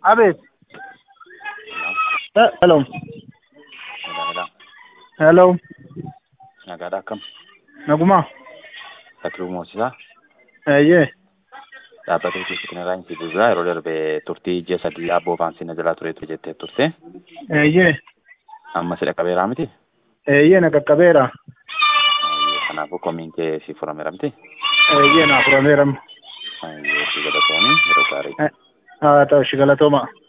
Abeet. Eh, Hello. Nagaadhaa. Hello. Nagaadhaa akkam? Nagumaa. Takluu Moosisaa Eeyyee. dhaabbata keessatti irraa hin fiduudhaa yeroo darbe turtii ji'a sadii abboo faansii na jalaa tureetu jettee turte. Eeyyee. Amma si dhaqqabeeraa miti? Eeyyee na qaqqabeera. Kanaafuu komiin kee si furameera miti? Eeyyee na furameera. Si galatoomii yeroo gaarii. Haa ta'u shi galatooma.